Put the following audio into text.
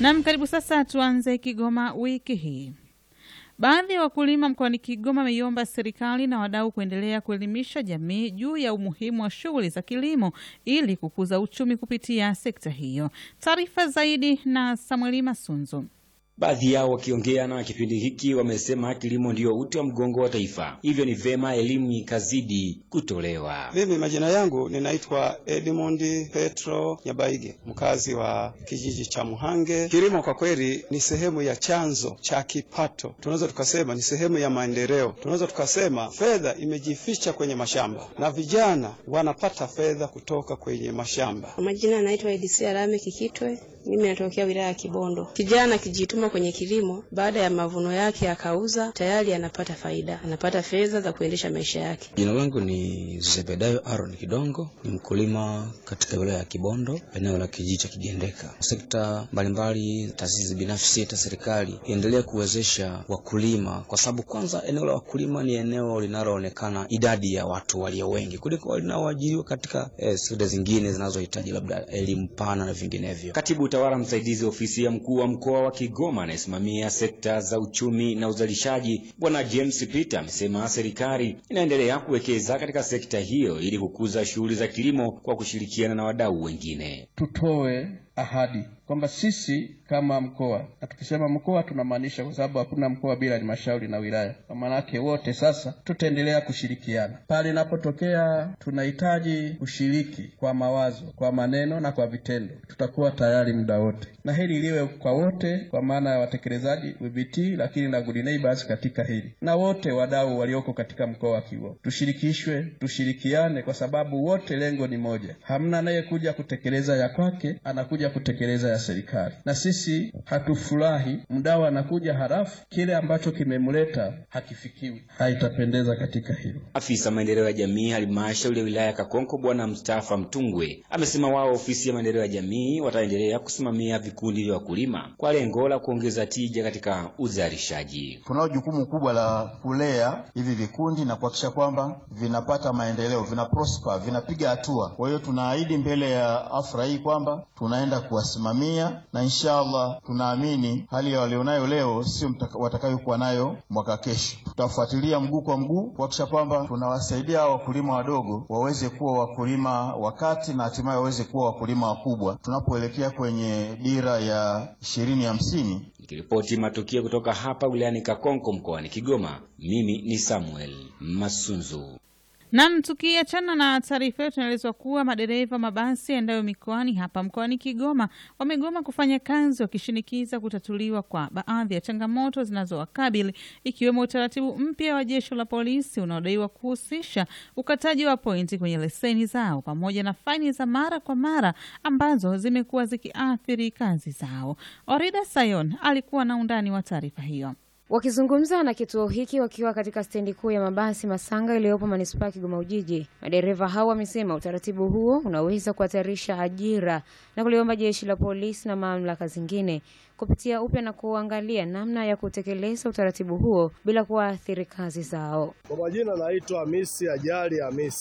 Nam, karibu sasa. Tuanze Kigoma wiki hii. Baadhi ya wakulima mkoani Kigoma wameiomba serikali na wadau kuendelea kuelimisha jamii juu ya umuhimu wa shughuli za kilimo ili kukuza uchumi kupitia sekta hiyo. Taarifa zaidi na Samueli Masunzu. Baadhi yao wakiongea na kipindi hiki wamesema kilimo ndiyo uti wa mgongo wa taifa, hivyo ni vema elimu ikazidi kutolewa. Mimi majina yangu ninaitwa Edmund Petro Nyabaige, mkazi wa kijiji cha Muhange. Kilimo kwa kweli ni sehemu ya chanzo cha kipato, tunaweza tukasema ni sehemu ya maendeleo, tunaweza tukasema fedha imejificha kwenye mashamba na vijana wanapata fedha kutoka kwenye mashamba. Kwa majina anaitwa Edisia Lame Kikitwe. Mimi natokea wilaya ya Kibondo. Kijana akijituma kwenye kilimo, baada ya mavuno yake akauza, tayari anapata faida, anapata fedha za kuendesha maisha yake. Jina langu ni Zebedayo Aaron Kidongo, ni mkulima katika wilaya ya Kibondo, eneo la kijiji cha Kigendeka. Sekta mbalimbali, taasisi binafsi, hata serikali iendelee kuwezesha wakulima, kwa sababu kwanza, eneo la wakulima ni eneo linaloonekana idadi ya watu walio wengi kuliko linaoajiriwa katika eh, sekta zingine zinazohitaji labda elimu pana na vinginevyo. Katibu utawala msaidizi ofisi ya mkuu wa mkoa wa Kigoma anayesimamia sekta za uchumi na uzalishaji Bwana James Peter amesema serikali inaendelea kuwekeza katika sekta hiyo ili kukuza shughuli za kilimo kwa kushirikiana na wadau wengine. Tutoe ahadi kwamba sisi kama mkoa, na tukisema mkoa tunamaanisha, kwa sababu hakuna mkoa bila halmashauri na wilaya, kwa maana yake wote sasa tutaendelea kushirikiana pale inapotokea tunahitaji kushiriki kwa mawazo, kwa maneno na kwa vitendo, tutakuwa tayari muda wote, na hili liwe kwa wote, kwa maana ya watekelezaji WBT, lakini na good neighbors katika hili, na wote wadau walioko katika mkoa wa Kigoma tushirikishwe, tushirikiane, kwa sababu wote lengo ni moja. Hamna anayekuja kutekeleza ya kwake, anakuja kutekeleza ya serikali, na sisi hatufurahi mdau anakuja halafu kile ambacho kimemleta hakifikiwi. Haitapendeza katika hilo. Afisa maendeleo ya jamii halmashauri ya wilaya ya Kakonko Bwana Mustafa Mtungwe amesema wao ofisi ya maendeleo ya jamii wataendelea kusimamia vikundi vya wakulima kwa lengo la kuongeza tija katika uzalishaji. Tunao jukumu kubwa la kulea hivi vikundi na kuhakikisha kwamba vinapata maendeleo, vina prosper, vinapiga hatua. Kwa hiyo tunaahidi mbele ya afra hii kwamba tunaenda kuwasimamia na inshallah tunaamini hali ya walionayo leo sio watakayokuwa nayo mwaka kesho. Tutafuatilia mguu kwa mguu kuhakikisha kwamba tunawasaidia wakulima wadogo waweze kuwa wakulima wakati na hatimaye waweze kuwa wakulima wakubwa tunapoelekea kwenye dira ya ishirini hamsini. Nikiripoti matukio kutoka hapa wilayani Kakonko mkoani Kigoma, mimi ni Samuel Masunzu. Nam, tukiachana na taarifa hiyo, tunaelezwa kuwa madereva mabasi yaendayo mikoani hapa mkoani Kigoma wamegoma kufanya kazi wakishinikiza kutatuliwa kwa baadhi ya changamoto zinazowakabili ikiwemo utaratibu mpya wa jeshi la polisi unaodaiwa kuhusisha ukataji wa pointi kwenye leseni zao pamoja na faini za mara kwa mara ambazo zimekuwa zikiathiri kazi zao. Orida Sayon alikuwa na undani wa taarifa hiyo. Wakizungumza na kituo hiki wakiwa katika stendi kuu ya mabasi Masanga iliyopo manispaa ya Kigoma Ujiji, madereva hao wamesema utaratibu huo unaweza kuhatarisha ajira na kuliomba jeshi la polisi na mamlaka zingine kupitia upya na kuangalia namna ya kutekeleza utaratibu huo bila kuwaathiri kazi zao. Kwa majina naitwa Hamisi Ajali Hamisi.